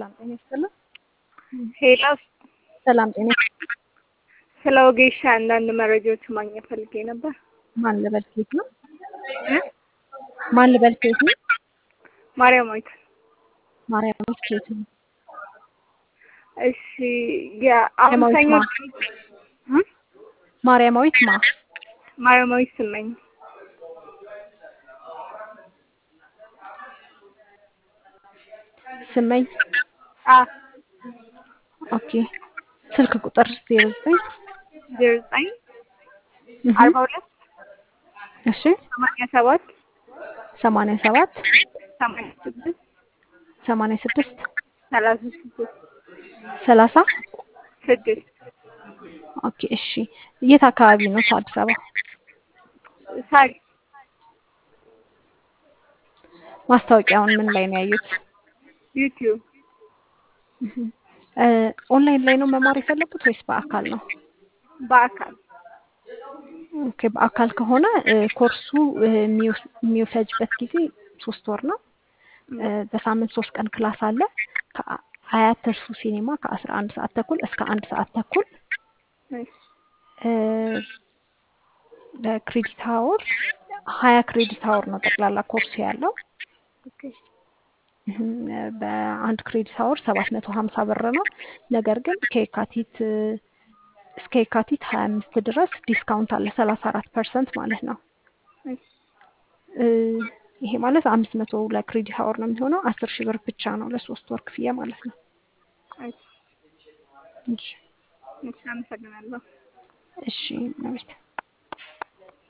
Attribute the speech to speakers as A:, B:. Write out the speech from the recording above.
A: ሰላም ጤና ይስጥልን።
B: ሄሎ
A: ሰላም ጤና
B: ስለ ወጌሻ አንዳንድ መረጃዎች ማግኘት ፈልጌ ነበር።
A: ማን ልበል ኬት ነው? ማን ልበል ኬት ነው?
B: ማርያማዊት።
A: ማርያማዊት ኬት ነው?
B: እሺ የአሁን ሰኞ እ?
A: ማርያማዊት ማ
B: ማርያማዊት ስመኝ
A: ስመኝ
B: አ
A: ኦኬ። ስልክ ቁጥር ዜሮ ዘጠኝ
B: ዜሮ ዘጠኝ
A: እህ፣
B: አርባ ሁለት
A: እሺ
B: ሰማንያ ሰባት
A: ሰማንያ ሰባት
B: ሰማንያ ስድስት
A: ሰማንያ ስድስት
B: ሰላሳ ስድስት
A: ሰላሳ
B: ስድስት
A: ኦኬ። እሺ የት አካባቢ ነው? አዲስ አበባ።
B: ሳሪ
A: ማስታወቂያውን ምን ላይ ነው ያዩት?
B: ዩቲዩብ
A: እህ፣ እ ኦንላይን ላይ ነው መማር የፈለጉት ወይስ በአካል ነው?
B: በአካል
A: ኦኬ በአካል ከሆነ እ ኮርሱ እ የሚወስ- የሚፈጅበት ጊዜ ሶስት ወር ነው። እ በሳምንት ሶስት ቀን ክላስ አለ። ከአያት ተርሱ ሲኔማ ከአስራ አንድ ሰዓት ተኩል እስከ አንድ ሰዓት ተኩል
B: እሺ
A: እ ለክሬዲት ሀወር ሀያ ክሬዲት ሀወር ነው ጠቅላላ ኮርሱ ያለው።
B: ኦኬ
A: እህም፣ በአንድ ክሬዲት ሀወር ሰባት መቶ ሀምሳ ብር ነው። ነገር ግን ከየካቲት እ እስከ የካቲት ሀያ አምስት ድረስ ዲስካውንት አለ ሰላሳ አራት ፐርሰንት ማለት ነው።
B: እሺ
A: እ ይሄ ማለት አምስት መቶ ለክሬዲት ሀወር ነው የሚሆነው። አስር ሺህ ብር ብቻ ነው ለሶስት ወር ክፍያ ማለት ነው።
B: እሺ
A: እሺ
B: እሺ አመሰግናለሁ።
A: እሺ ነው